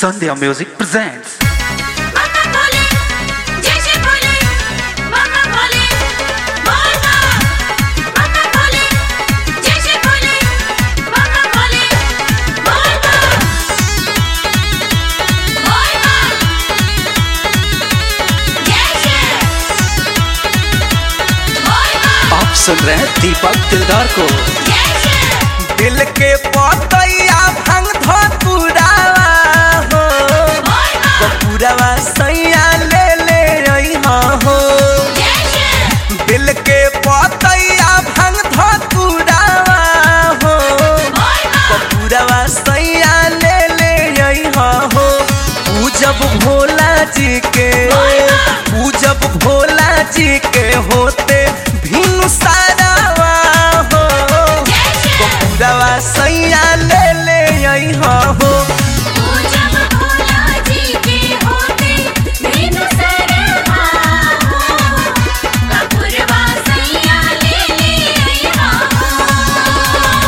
Sandhya Music presents Mama Bole, Jai Bole, Mama Bole, Mama, Mama Bole, Jai Bole, Mama Bole, Mama, Mama, Jai Mama, आप सुन रहे हैं दीपक दिलदार को Jai दिल के पतैया भंग धतुरावा हो कपूरवा सैया ले ले अइहा हो दिल के पतैया भंग धतुरावा हो कपूरवा सैया ले ले अइहा हो पूजब भोला जी के पूजब भोला जी के होते भिनु सारावा हो कपूरवा सैया ले ले अइहा हो पूजब भोला जी के होते बिनु सरहा हो कपूरवा सैया ले ले अइहा हो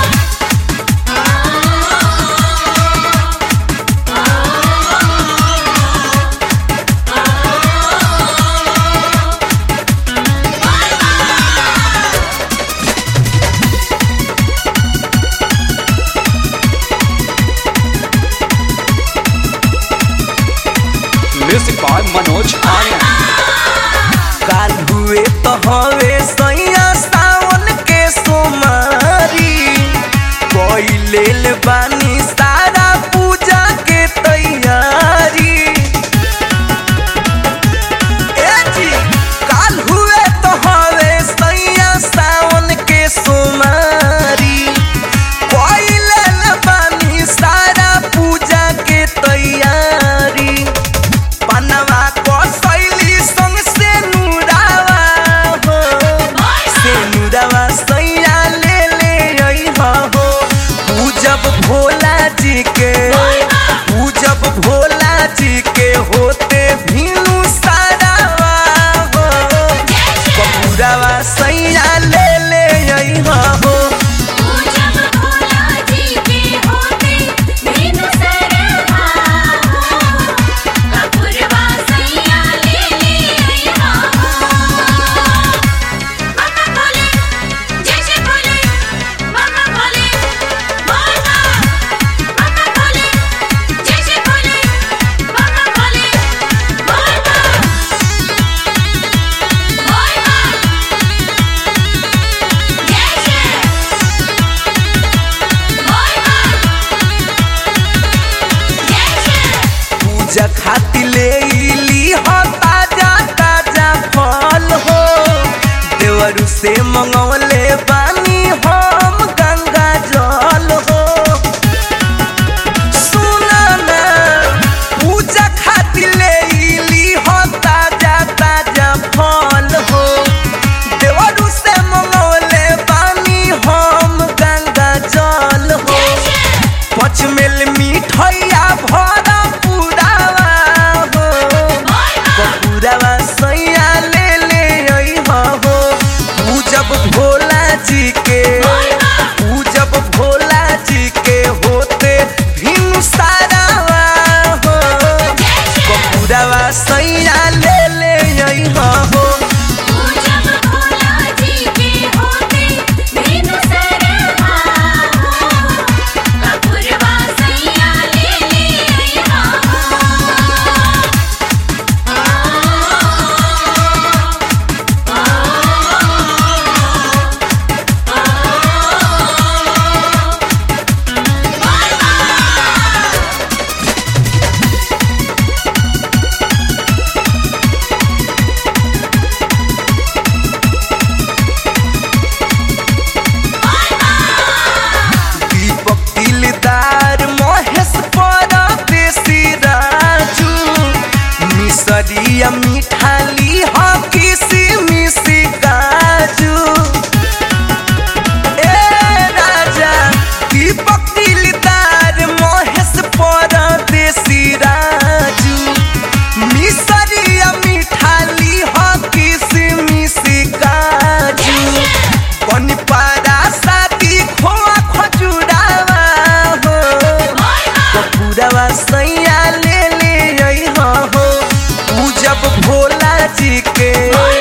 म्यूजिक बाय मनोज आर्यन काल हुए तो हवे सैया सावन के सोमारी कोई लेल बानी सारा पूजा के तैयारी ए जी काल हुए तो हवे सैया सावन के सोमारी कोई लेल बानी सारा पूजा के तैयारी पनवा को शैली संग से नुरावा हो से नुरावा सैया ले ले अइहा हो पूजब भोला जी के पूजब भोला जी के होते भीनु सारावा हो कपूरावा सैया ले ले अइहा हो पूजब भोला जी के होते बिनु सरहा हो कपूरवा सैया ले ले अइहा हो मम्मा बोले जय बोले मम्मा बोले मम्मा मम्मा बोले जय बोले मम्मा बोले मम्मा पूजा खातिर ले ली हो ताजा ताजा फल हो देवरू से मंगवले बानी हम गंगा जल हो सुना ना पूजा खातिर ले ली हो ताजा ताजा फल हो देवरू से मंगवले बानी हम गंगा जल हो पच मेल मिठैया भरा पुरावा हो पुरावा सैया ले ले अइहा हो पूजब भोला जी के पूजब भोला जी के होते भिनु सारावा हो पुरावा सैया ले ले अइहा हो पूजब भोला जी के होते बिनु सरहा हो कपूरवा सैया ले ले अइहा दीपक दिलदार महेश परदेसी राजू मिसरिया मिठाली हो किसी मिसी काजू ए राजा दीपक दिलदार महेश परदेसी राजू मिसरिया मिठाली हो किसी मिसी काजू कनी पारा साथी खोआ खजुरावा हो कपूरवा सैया ले जी के